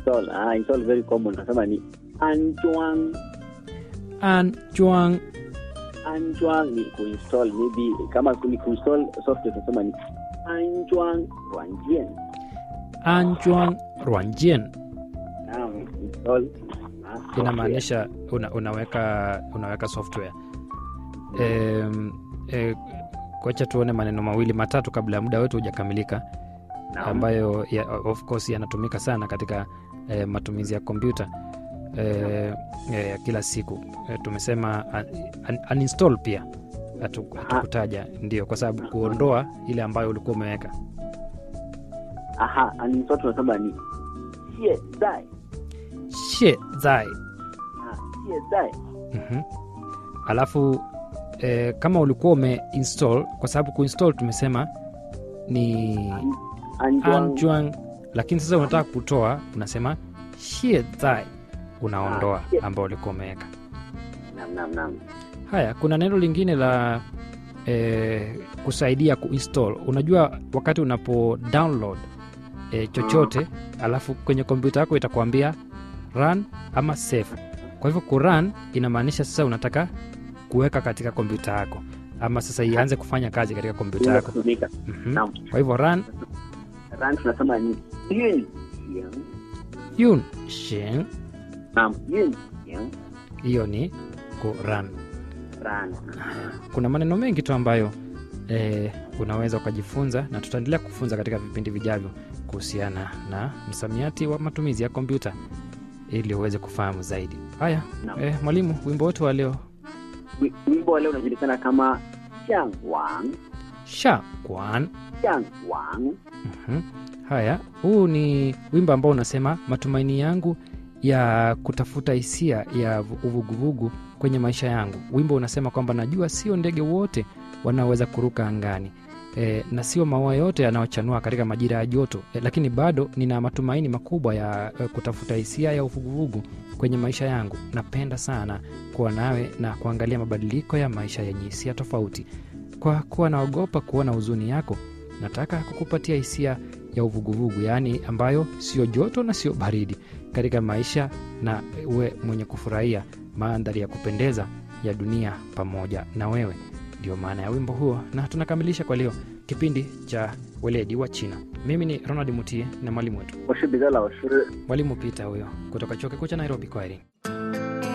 kuinstall ah, install very common tunasema ni anjuang an juang anjuang ni kuinstall maybe kama ni kuinstall software tunasema ni anjuang ruanjian an juang ruanjian naam install ah, software. inamaanisha una, unaweka unaweka software um, e, kwacha tuone maneno mawili matatu kabla ya muda wetu hujakamilika Naam. ambayo ya, of course yanatumika sana katika eh, matumizi ya kompyuta eh, eh, ya kila siku eh, tumesema un, un, uninstall pia hatu- hatukutaja ndio kwa sababu kuondoa ile ambayo ulikuwa umeweka aha uninstall tunasema ni 现在 she zai 啊，现在 Mhm. alafu eh, kama ulikuwa umeinstall kwa sababu kuinstall tumesema ni 安装 anjuang lakini sasa unataka kutoa unasema shie zai unaondoa Ah, shie. ambao ulikuwa umeweka nam nam nam haya kuna neno lingine la eh, kusaidia kuinstall unajua wakati unapo download eh, chochote alafu kwenye kompyuta yako itakuambia run ama save kwa hivyo kurun inamaanisha sasa unataka kuweka katika kompyuta yako ama sasa ianze kufanya kazi katika kompyuta inaweza yako kutumika Mhm. Naam. kwa hivyo run ran tunasema ni 运行 yun shin nam 运行 hiyo ni kurun ran kuna maneno mengi tu ambayo eh, unaweza ukajifunza na tutaendelea kufunza katika vipindi vijavyo kuhusiana na msamiati wa matumizi ya kompyuta ili uweze kufahamu zaidi haya Naam. eh, mwalimu wimbo wetu wa leo Wi- wimbo wa leo unajulikana kama 向往 sha kwan 向往 Mhm. haya huu ni wimbo ambao unasema matumaini yangu ya kutafuta hisia ya vu- uvuguvugu kwenye maisha yangu wimbo unasema kwamba najua sio ndege wote wanaoweza kuruka angani e, na sio maua yote yanayochanua katika majira ya joto e, lakini bado nina matumaini makubwa ya e, kutafuta hisia ya uvuguvugu kwenye maisha yangu napenda sana kuwa nawe na kuangalia mabadiliko ya maisha yenye hisia tofauti kwa kuwa naogopa kuona huzuni yako nataka kukupatia hisia ya uvuguvugu yaani ambayo sio joto na sio baridi katika maisha na uwe mwenye kufurahia mandhari ya kupendeza ya dunia pamoja na wewe ndio maana ya wimbo huo na tunakamilisha kwa leo kipindi cha weledi wa china mimi ni ronald mutie na mwalimu wetu 我是彼得老师 mwalimu pita huyo kutoka chuo kikuu cha nairobi kwaherini